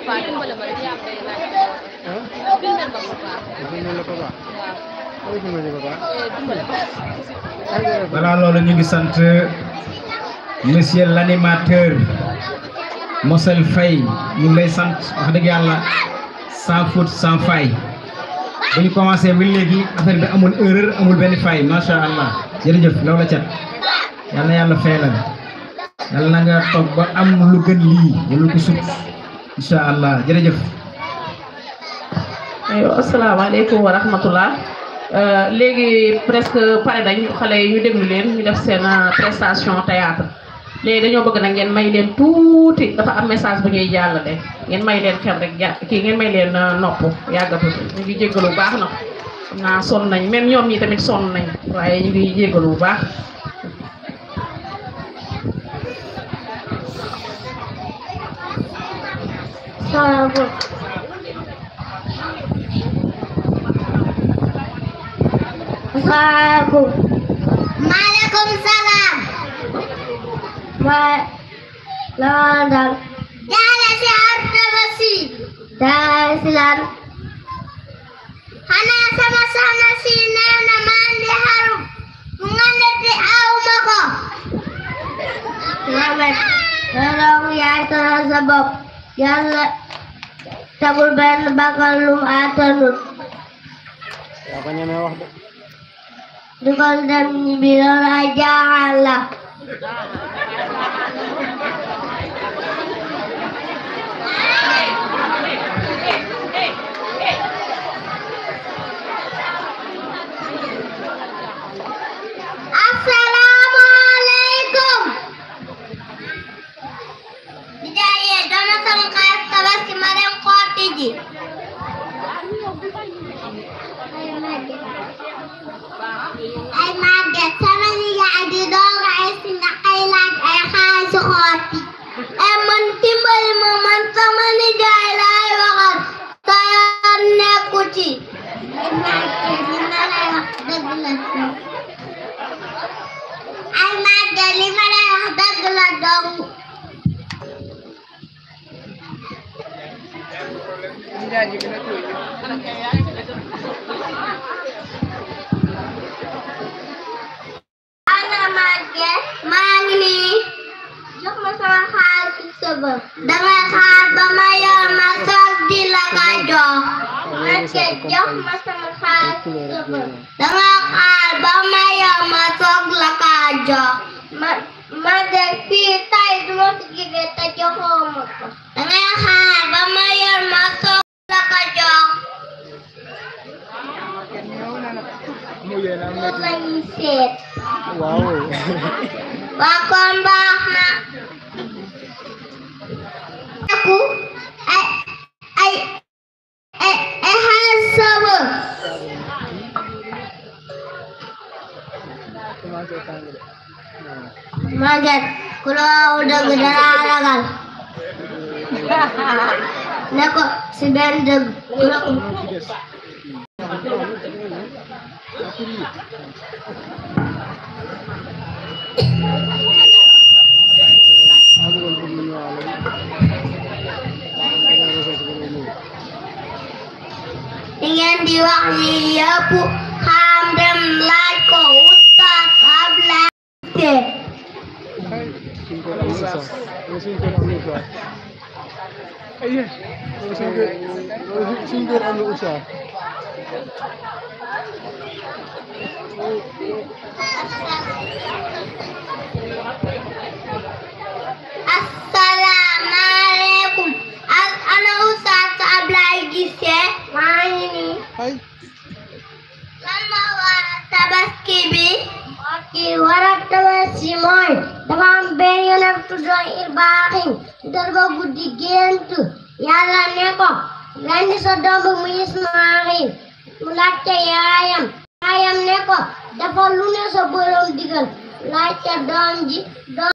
papa dimbale ma rek yaa may laaj ah bindal ma papa dimbali la papa waaw ay dimbali papa eh, dimbale ma ay dara voilà loolu ñu ngi sant monsieur l'animateur Mosel Faye ñu ngi lay sant wax dëgg yàlla sans faute sans faille bu ñu commencé ba léegi affaire bi amul erreur amul benn faille macha allah jërëjëf loolu la cat yal na yàlla fay la yal na nga toog ba am lu gën lii wala ko sut incha allah jërëjëf. aywa asalaamaaleykum wa rahmatullah Euh, léegi presque pare nañ xale yi ñu déglu leen ñu def seen euh, prestation théâtre léegi dañoo bëgg nag ngeen may leen tuuti dafa am message bu ñuy jàllale ngeen may leen xel rek ja kii ngeen may leen euh, nopp yàggatu ñu ngi jéggalu bu baax nag xam naa sonn nañ même ñoom ñi tamit sonn nañ waaye ñu ngi jéggalu bu baax Salaamaaleykum. Asalaamaaleykum. Maaleykum salaam. Ma la dal. Jaale si Artaba si. Jaale si lan. Xanaa sama soxna si nee na maa ngi xaru. mu nga ne te aw ma ko. Mohamed. Yàlla yaay tëral sa bopp. Yàlla tegul benn bakkan lu mu àttanul. yaa ko ñemee wax de dugal dem ñibbi loolu ay jaaxal la. Asalaamaaleykum. Nijaay dana sama xaar tabaski ma dem xooti ji. ay màgget sama nijaay di doog ay si nga ay laaj ay xaalisu xooti ay man dimbali ma man sama nijaay laay waxal sa yoon nekku ci ay màgget li ma lay wax dëgg la ay màgget li ma lay wax dëgg la dong ana màgget maa ngi nii jox ma sama xaalis sëba dangay xaar ba ma yor ma soog di la ka jox màgget jox ma sama xaalis sëba dangay xaar ba ma yor ma soog la ka jox ma màgget fii tay duma fi jóge te joxoo ma ko dangay xaar ba ma yor ma soog la ka jox mu yéene am loolu na la ñuy seet waaw waa kon baax na aku ay ay ay ay xaalis saba commencé tàng de Maget ku la wax dëgg dara ragal ne ko si benn dëgg ku la ko moo ci des maa bëggoon pour mu ñëwaale li ngeen di wax ni yëpp xam dem laaj ko Oustaz Ablaye Cissé suñ ko amul sax suñ ko amul sax aye suñ ko suñ ko amul sax asalaamaaleykum ak ana Oustaz Ablaye Cissé maa ngi nii ay lan moo war a tabaski bi ki war a tabaski mooy dafa am benn yonent tuddoon Ibrahim dara ba guddi gént yàlla ne ko rendi sa doom bi mu Ismaayil mu laajte yaayam yaayam ne ko dafa lu ne sa borom digal laajte doom ji doom